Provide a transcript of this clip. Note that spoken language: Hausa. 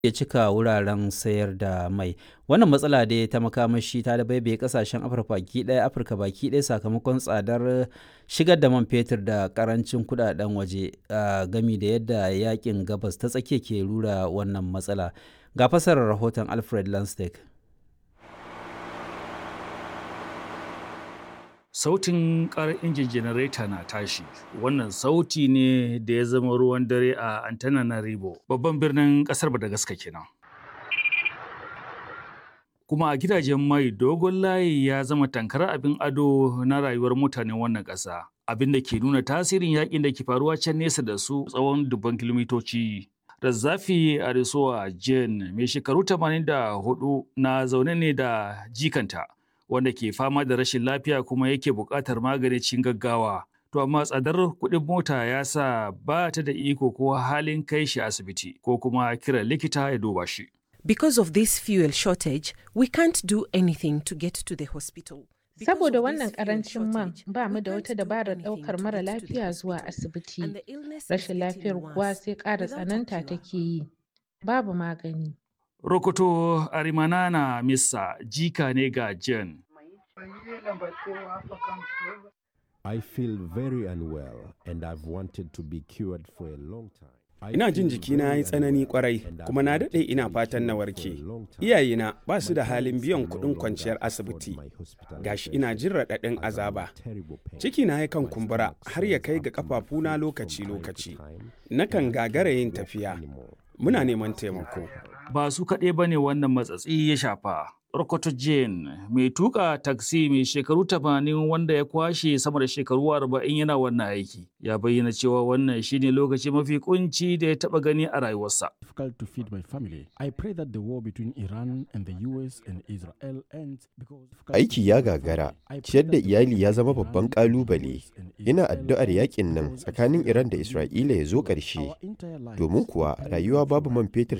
ya cika wuraren sayar da mai wannan matsala dai ta makamashi ta dabaibaye kasashen afirka baki ɗaya afirka baki ɗaya sakamakon tsadar shigar da man fetur da karancin kudaden waje gami da yadda yakin gabas ta tsakiya ke rura wannan matsala ga fasarar rahoton alfred lanstek sautin karar injin janareta na tashi wannan sauti ne da ya zama ruwan dare a antananarivo babban birnin kasar madagascar kenan kuma a gidajen mai dogon layi ya zama tankar abin ado na rayuwar mutanen wannan ƙasa abin da ke nuna tasirin yakin da ke faruwa can nesa da su tsawon dubban kilomitoci Razzafi Arisoa Jane mai shekaru 84 na zaune ne da jikanta wanda ke fama da rashin lafiya kuma yake buƙatar magani cikin gaggawa. To amma tsadar kuɗin mota ya sa ba ta da iko ko halin kai shi asibiti ko kuma kiran likita ya duba shi. Because of this fuel shortage, we can't do anything to get to the hospital. Saboda wannan karancin man ba mu da wata dabarar ɗaukar mara lafiya zuwa asibiti. Rashin lafiyar kuwa sai ƙara tsananta take yi. Babu magani. Rokoto Arimanana Missa jika ne ga Jen. I feel very unwell and I've wanted to be cured for a long time. Ina jin jikina ya yi tsanani kwarai kuma na daɗe ina fatan na warke. Iyayena ba su da halin biyan kuɗin kwanciyar asibiti. Gashi ina jin raɗaɗin azaba. Cikina ya kan kumbura har ya kai ga ƙafafuna lokaci-lokaci. Nakan gagara yin tafiya. Muna neman taimako. Ba su kaɗai ba ne wannan matsatsi ya shafa. Rokoto Jane mai tuka taksi mai shekaru tamanin wanda ya kwashe sama da shekaru arba'in yana wannan aiki ya bayyana cewa wannan shine lokaci mafi kunci da ya taba gani a rayuwarsa. difficult to feed my family. I pray that the war between Iran and the US and Israel ends because Aiki ya gagara, ciyar da iyali ya zama babban ƙalubale. Ina addu'ar yakin nan tsakanin Iran da Isra'ila ya zo ƙarshe. Domin kuwa rayuwa babu man fetur